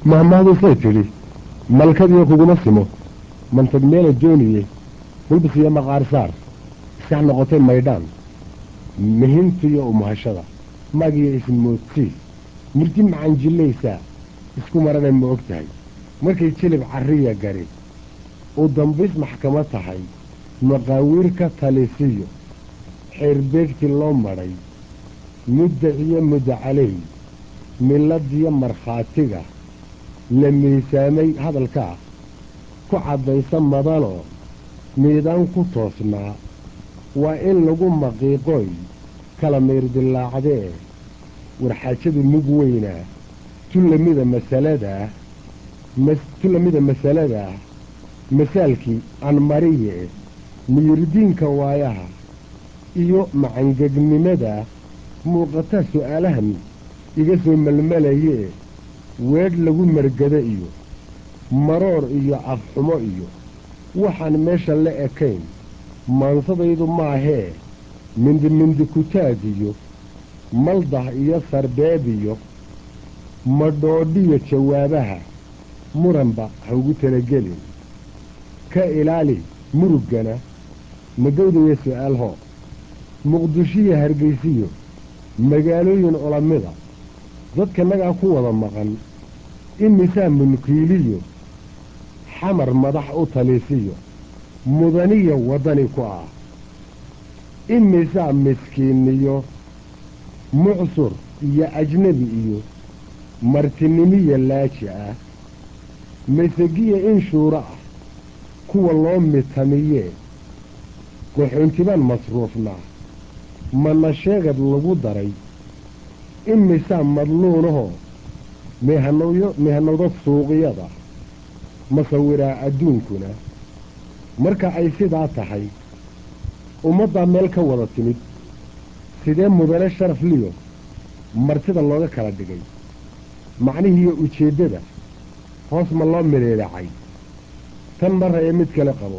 mahmaadusay tidhi malkadiyo kuguma simo mantag meela dooniye bulbis iyo maqaar saar iskax noqotay maydhaan mihintiyo umahashada magiyo ismoodsiis murti macanjillaysaa isku marana ma og tahay markay jilib carriya gari uu dambays maxkamad tahay maqaawiir ka talisiyo xeerbeegti loo madhay mudda iyo mudda caley miladiyo markhaatiga la miisaamay hadalkaa ku caddaysa madanoo miidaan ku toosnaa waa in lagu maqiiqooy kala meyrdilaacdee warxaajadu mug weynaa tullamida masaladaa tullamida masaladaa masaalkii aan mariye miyirdiinka waayaha iyo macangegnimada muuqataa su'aalahan iga soo melmelayee weedh lagu margado iyo maroor iyo afxumo iyo waxaan meesha la ekayn maansadaydu maahee mindi mindi kutaag iyo maldah iyo sarbeeb iyo madhoodhiyo jawaabaha muranba ha ugu talagelin ka ilaali muruggana magowdaya su'aal hoo muqdishiyo hargaysiyo magaalooyin olamida dadkanagaa ku wada maqan imisaa munkiiliyo xamar madax u talisiyo mudaniya waddani ku ah imisaa miskiiniyo mucsur iyo ajnebi iyo martinimiya laaji ah masegiya in shuuro ah kuwa loo mitamiyee qaxoontibaan masruufnaa mana sheegad lagu daray imisaa madluunahoo mihanowda suuqyada masawiraa adduunkuna marka ay sidaa tahay ummaddaa meel ka wada timid sidee mudane sharaf liyo martida looga kala dhigay macnihiiyo ujeeddada hoos ma loo mileelacay tan maraya mid kale qabo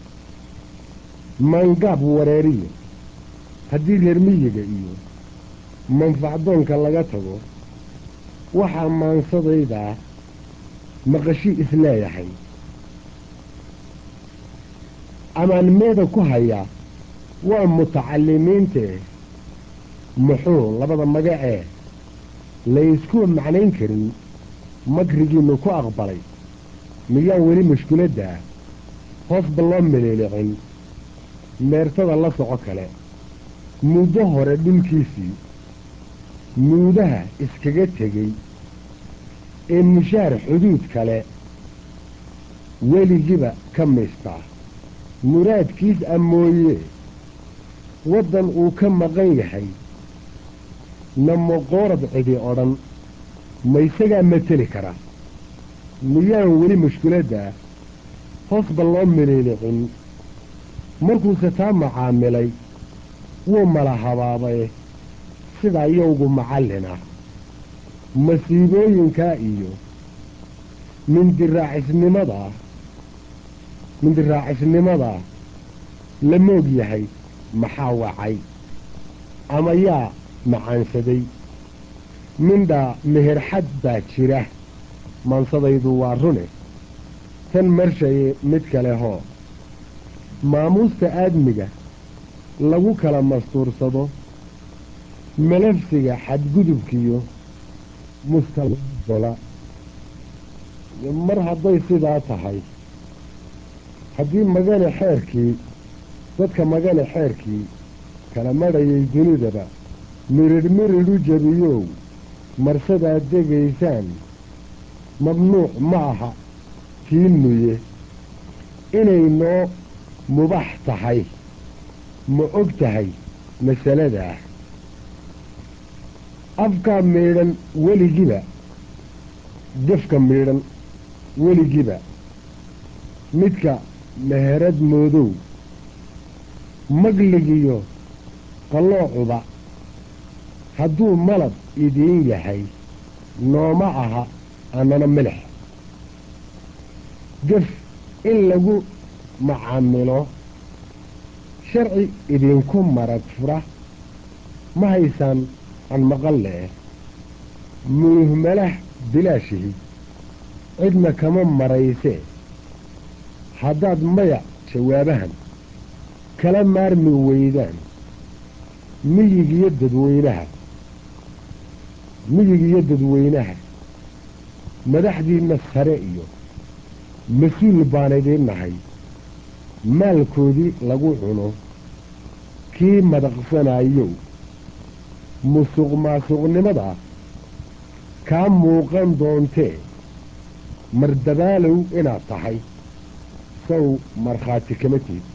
maangaab wareeriyo haddii reer miyiga iyo manfacdoonka laga tago waxaa maansadaydaa maqashii isleeyahay amaan meeda ku hayaa waa mutacalimiintee muxuu labada magacee layskuwa macnayn karin makrigiinnu ku aqbalay miyaan weli mushkiladdaa hoosba loo meleelicin meertada la soco kale muddo hore dhulkiisii muudaha iskaga tegey ee mushaar xuduud kale weligiiba ka miistaa muraadkiis a mooye waddan uu ka maqan yahay namoqoorad cidi odhan ma isagaa mateli kara miyaan weli mushkiladdaa hoosba loo miliilicin markuuse taa macaamilay wuu mala habaabay sidaa yowgu macallina masiibooyinkaa iyo mindiraacisnimadaa mindiraacisnimadaa la moog yahay maxaa wacay ama yaa macaansaday mindhaa meherxad baa jira maansadaydu waa rune tan marshaye mid kale hoo maamuusta aadmiga lagu kala mastuursado malafsiga xadgudubkiyo mustaqbala mar hadday sidaa tahay haddii magane xeerkii dadka magane xeerkii kala madhayay dunidaba miridh miridh u jabiyow marsadaad degaysaan mamnuuc ma aha tiinnuye inay noo mubax tahay ma og tahay masaladaa afkaa miidhan weligiba gefka miidhan weligiba midka meherad moodow magligiyo qalloocuba hadduu malab idiin yahay nooma aha annana milix gef in lagu macaamilo sharci idinku marag fura ma haysaan aan maqal leeh munuhmalah bilaashihi cidna kama maraysee haddaad maya jawaabahan kala maarmi weydaan miyigiyo dadweynaha miyigiyo dadweynaha madaxdiinna sare iyo mas-uul baan idiin nahay maalkoodii lagu cuno kii madaqsanayow musuq maasuqnimada kaa muuqan doontee mardadaalow inaad tahay saw markhaati kama tihid